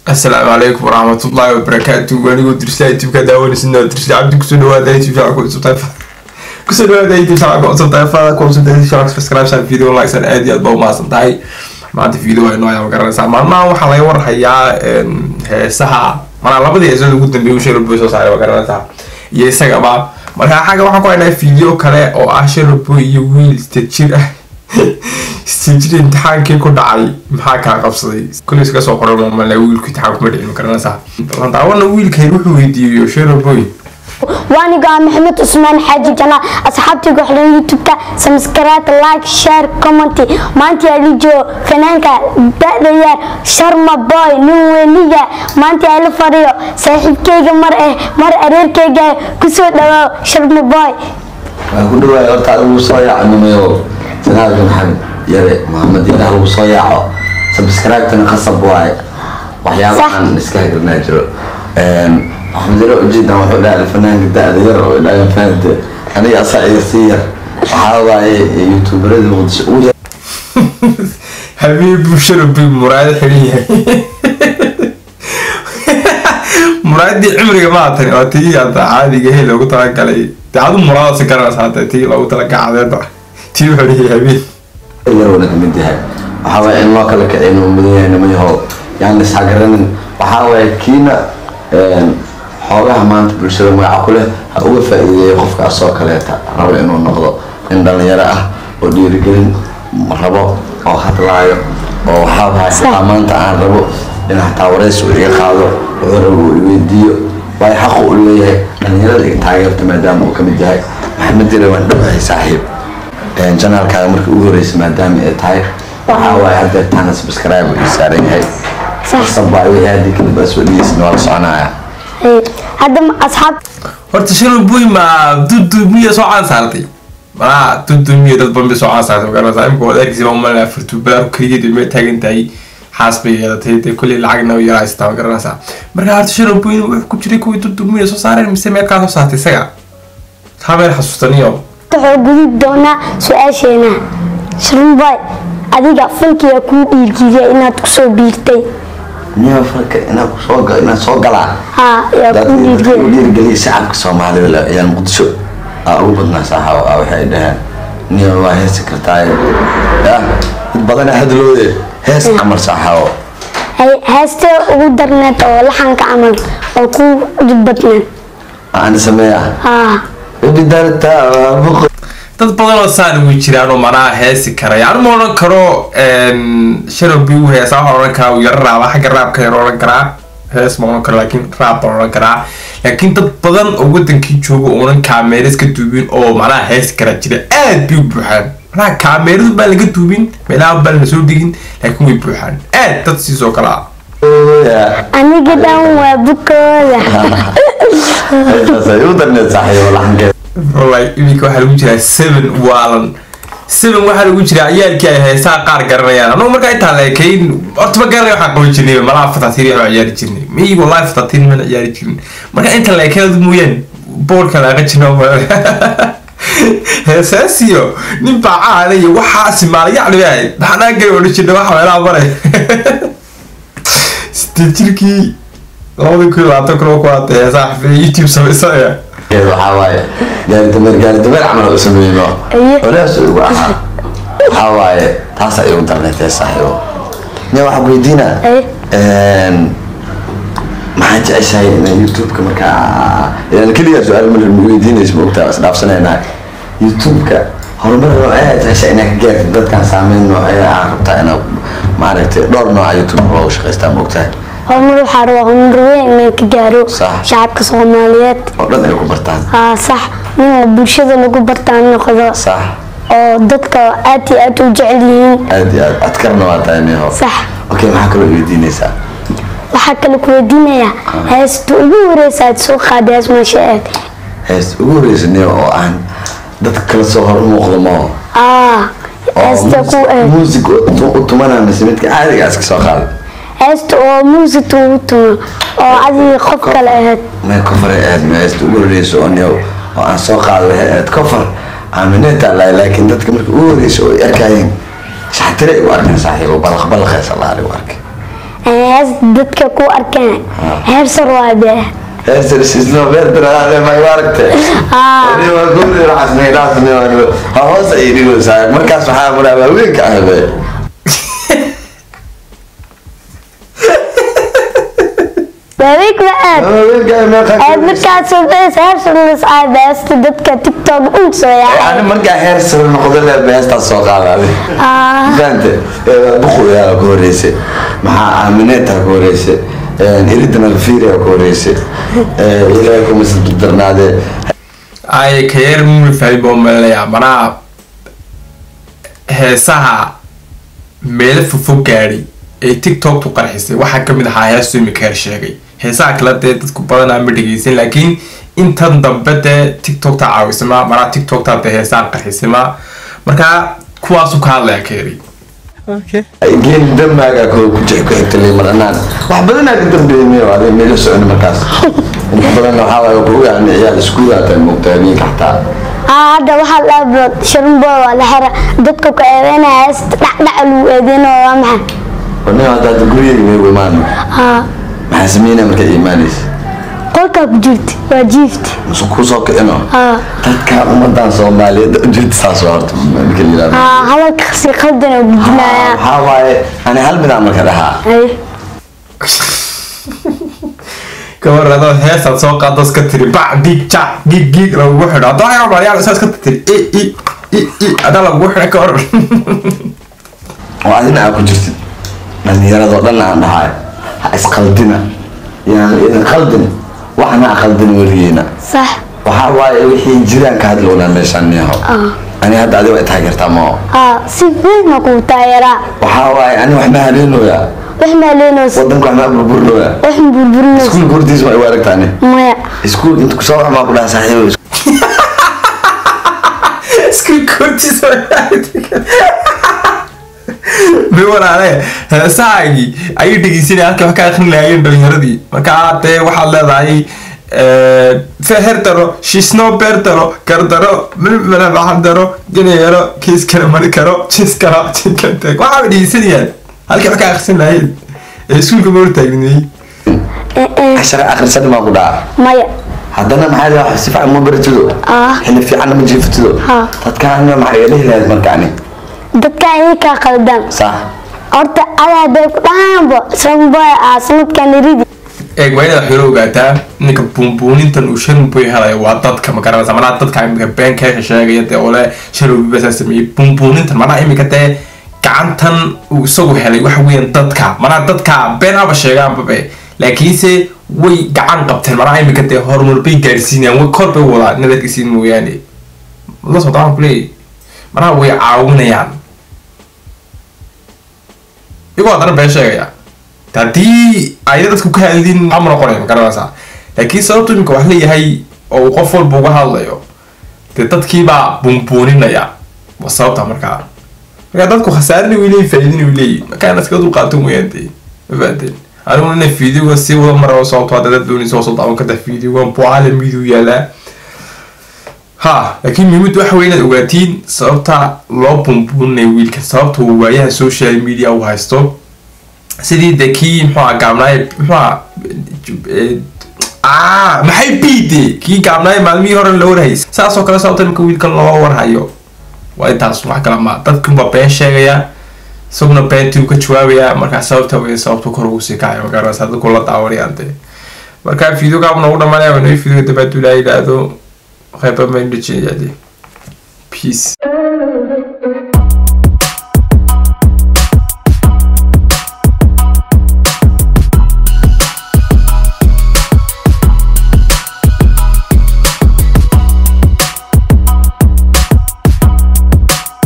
asalaamu calaykum waraxmatullaahi wabarakaatu anigoo dirsa youtubeka daawanaysidna dirsa cabdi kusoo dhawaada youtube channel cusub tayfa kusoo dhawaada youtube channel cusub tayfada ku cusub youtube channel subscribe san video like san aad iyo aad baa umahadsan tahay maanta video waa inoo ayaa garanaysaa maalmahan waxaa laga warhayaa heesaha manaa labadii heesood ugu dambeeyay uu sherboy soo saaray waa garanaysaa iyo isagaba marka xagga waxaan ku haynaa video kale oo ah sherboy iyo wiil jir ah istijir imtixaankii ku dhacay maxaa kaa qabsaday kulli iska soo qoran maamala wiilku imtixaan kuma dhicin garanaysaa balan daawana wiilkay wuxuu weydiiyo sherboy waaniga maxamed cusmaan xaaji janaa asxaabtiga xidhan youtube-ka samskaraat like share comment maanta alijo fanaanka da-da yaar sharma boy nin weniga maanta ala fadhiyo saaxiibkeyga mar eh mar areerkeyga kusoo dhawaaw sharma boy waan ku dhawaay horta lagu soo yaacnimayo janaalka maxamed yare maxamed yare lagu soo yaaco subscribe-tana qasab waaye waxyaabahan iska hagranaa jiro maxamed yare ujeedan wuxuu dhahay fanaanka da-da yar oo dhahay fahamte aniga asaa iga sii yar waxaa waaye youtuberada muqdisho ugu yar habiibu sherboy muraado xidhan yahay muraadii cimriga maatan waa tii hadda caadiga he loogu talagalay dee adu muraadasi garanaysa hadda tii loogu talagacadeeda tii wuxuu dhihi habeen yarowna kamid yahay waxaa waaye in loo kala kicin uu mudan yahay nimayahow yaan ishagaranin waxaa waaye kiina xoogaha maanta bulshada magaca ku leh ha uga faa-iideeyo qofkaas oo kaleeta rabo inuu noqdo nin dhalinyaro ah oo dhiirigelin rabo oo hadlaayo oo waxaa waaye xataa maanta aan rabo in xataa waraysi uu iga qaado wuxuu rabo uu iweydiiyo waayo xaqu u leeyahay dhalinyarada iga taageerta maadaama uu kamid yahay maxamed yare waan dhowahay saaxiib janaalkaaga markii ugu horeysa maadaama ay tahay waxaa waaye hadda taana subscribe uu saaran yahay sabaa wixii hadii kadib asoo dhigeysna waa la soconaya hadda asxaab horta sherboy ma dudumiya soo caan saartay malaa dudumiya dad banbi soo caan saartay magaranaysaa imika waad arkaysa umalaa furtubaar keligeed may taagan tahay xaas bay yeelatay dee kolley lacagna way yarahaystaa magaranaysaa marka horta sherboy wuxuu ku jiray kuwii dudumiya soo saareen mise meel kaa soo saartay isaga habeen xasuustaniyo wuxuu gudub doonaa su-aasheena sharmaboy adiga fankiga kuu dhiirgiidiya inaad kusoo biirtay niyo falka inaad kusoo ga inaad soo galaa haa yaa dad kuu dadka u dhiirgiya dhiirigeliya shacabka soomaalida la ciyaal muqdisho aa ugu badnaa saaxa ah waxay dhaheen niyo waa heesi kartaa ya dad badana hadlooye hees camal saaxawo Hay- heestee ugu darneed oo laxanka camal oo kuu dhib badneed aan sameeya haa bidarta buq dad badan oo saan ugu jiraan oo manaa heesi karaya anu ma odhan karo sherboy uu heesaa waxaan odhan karaa uu yaro raaba xagga raabka yaro odhan karaa hees ma odhan karo laakiin raab baan odhan karaa laakiin dad badan oo wadankii jooga oonan kaameeras ka duubin oo macnaha heesi karaa jira aad bay u buuxaan macnaha kaameeradu baan laga duubin meelaha baan lasoo digin laakiin way buuxaan aad dad siisoo kale ah aniga dhan waa bukooda ay u darneed saaxiibo laxankeed wallahi iminka waxaa lagu jiraa seven waalan seven waxaa lagu jiraa ciyaalkii ay heesaa qaar garanayaan anugu markaa intaa leekayn horta ma garanay waxaan qaban jirnay malaha fatatiir waxaan ciyaari jirnay miyi wallahi fatatiir mana ciyaari jirin marka inta leekayn adu mooyaan boorka laaqa jirna heesaasiyo nin baa caana iyo waxaasi maalayacni bay ahayd maxanaa gari odhan jirna waxa meelaha maray sideed jirkii labada kun iyo labaatan kun oo ku haatay heesaa xafiya youtube samaysanaya waxaa waaye gaari dameer gaari dameer camal u sameyno Aye. walaas ugu ahaa waxaa waaye taas ay ugu darneed ee saaxiibo nin waxaa ku weydiinaa Aye. maxaa jeceshahay ina youtube-ka markaa ilaan keligaa su-aal ma ma weydiinayso ma ogtaa isdhaafsanayna youtube-ka horumar noocee jeceshahay inaa ka gaartid dadkan saameyn noocee aa rabtaa inaa maaragtay dhowr nooca youtube loogu shaqaystaa ma ogtahay horumar waxaa rabaa horumar weyn inaan ka gaaro Sax. shacabka soomaaliyeed oo dhan ay ku bartaan haa sax nin oo bulshada lagu bartaan noqdo sax oo dadka aad iyo aad u jecel yihiin aad iyo aad adkarna waa tahay neho sax okay maxaa kaloo weydiinaysaa waxaa kale ku weydiinayaa heesta ugu horeysa aad soo qaaday hees meesha aad hees ugu horeysa neho oo aan dadka kala soo hor muuqdo maho aa heesta ku aad music u tumanaa mise midka caadiga iska soo qaaday heesta oo muusika ugu tumo oo adiga qof kale ahayd meel kofar ay ahayd meesta ugu horeysa oo neho oo aan soo qaaday waxay ahayd kofar aamineta lahay laakiin dadka marka ugu horeysa oo ay arkayeen shaxtire ay u arkeen saaxiibo balaq balaqeys allah u arkay hees dadka ku arkeen heer sar waa dee heestan sisno beertanaade ma aragte waa guri xasnay dhaafni ha hoos ay dhigaysaa markaas waxaa muraa haweenka ahbe waaweyk ma aad haweenka meeqa aad markaad soobeys heer sarlas aad heesta dadka tiktok uu soo ani yaacay markaa heer sare noqdo le beestaa soo qaadaade fahante buqoyaa ku horeyse maxaa aamineeta ku horeyse iridana alfiria ku horeyse ilaahay kumasa darnaade ay ka yar muli fahmi baan malinayaa manaa heesaha meelo fofog gaadhay ee tiktoktu qarxisay waxaa kamid ahaa heestu imika heer sheegay heesaha kale dee dadku badanaa ma dhegeysan laakiin intan dambe dee tiktokta caawisama manaa tiktokta dee heesaha qarxisama markaa kuwaasu ka hadlaya ka yari geeli dambaaga ku xigta limaranaan wax badanaa ka dambeeyay ade meelo socon markaas inta badan waxaa waaye ku ogaana ciyaal iskuulaata moogtaa habeenka xataa haa hadda waxaa la abrood sharunbo waa la xira dadka ku eedeynaya heesta dhacdhaca lagu eedeynayo waa maxay wana hadda hadda gurigeyga meegu imaan haa maxaa sameynaa markaa imaanaysa qolkaa ku jirta waa jiifta musu kusoo kicino haa dadka ummadan soomaaliyeed ujeeda saas waa horta marka la yidhahdo haa hadalka si qaldan oo gudbinaya waxaa waaye ani hal midaan marka dhahaa Ay, gabar adoo heesaad soo qaado iska tiri bac gig jac gig gig lagugu xidho haddoo hayar maryaal isaa iska tiri i i i i adaa lagugu xidha ka hor oo adina aa ku jirtid dhalinyaradoo dhan aan dhahay ha isqaldina yaan idin qaldin waxna ha qaldin weligeena sax waxaa waaye wixii jiraan ka hadlowna meeshaan niyaho ani hadda adiga way taageertaa mao haa si weyn ma kuu taageeraa waxaa waaye ani wax ma haleenooyaa wax maaleenaysa wadanka wax ma burburinooyaa wax burburinaysa iskuulka hortiisa ma igu aragtaani maya iskuul inta kusoo wax maa ku dhaha saaxiibo iskuulkoortiisa mi walaale heesahaagii ayay dhegeysanaya halkii wax ka akrin lahaayeen dhalinyaradii markaa dee waxaad leedahay feher daro shisno beer daro gardaro milmila maxan daro ganayaro kiis kale mari karo jis karo jinkanteg waxaaba dhegeysanayaan halkii wax ka akrisan lahaayeen ee iskuulka ma hortaagnayey cashara akhrisan maa ku dhaha maya haddana maxaa la si fiican ma baratido Ah. xilli fiicanna ma jiifatido Ah. dadkaana maxaa iga dhihi lahayd markaani dadka ayay kaa qaldan sax horta adaa hadday ku dhahaanbo shanboy aa sanadkan ridi eeg waa inaad xiro ogaataa ninka buunbuunintan uu sharmuboy helayo waa dadka ma garanaysa manaa dadka imika beenkeeka sheegaya dee ole sharmubibasaa sameeyey buunbuunintan manaa imika dee gacantan uu isagu helay waxa weeyaan dadka manaa dadka beenaba sheegaanbabe laakiinse way gacan qabteen manaa imika dee horumar bay gaarsiinayaan way kor bay u wadaan inaad arkaysiin mooyaane la socda waxaan kuleeyahy manaa way caawinayaan iyagoo haddana been sheegaya haddii ayna dadku ka hadlin ama noqonay ma garanaysaa laakiin sababtu imika wax leeyahay oo uu qof walba uga hadlayo dee dadkiibaa buunbuuninaya waa sababta markaa markaa dadku khasaarina way leeyihin faa'iidina way leeyihin markaa inaad iskaga dulqaato mooyaan dee ma fahanteen aniguna ina fiidiyoga sii wada mara sababto hadda dad doonaysa hoos u daawan karta fiidiyogan bucala miduu yaalaa ha laakiin muhiimadu waxa wey inaad ogaatiin sababta loo buunbuuninaya wiilka sababta uu waayaha social media u haysto sidii de kii muxuua gaabnaaye muxuua ah maxay biide kii gaabnaaye maalmihii hore loo warhayay saasoo kale sababta imika wiilkan loo warhayo waa intaas wax kale ma dadkunbaa been sheegaya isaguna beentii uu ka jawaabaya markaa sababta wey sababtu kor ugu sii kacay magaranaysa dadku la daawanayaan dee markaa fiidogaabna ugu dhamaanaya waa noo fiidoga dabaadu ilaa yidhaahdo qeyba mayn dhajinaya dee peace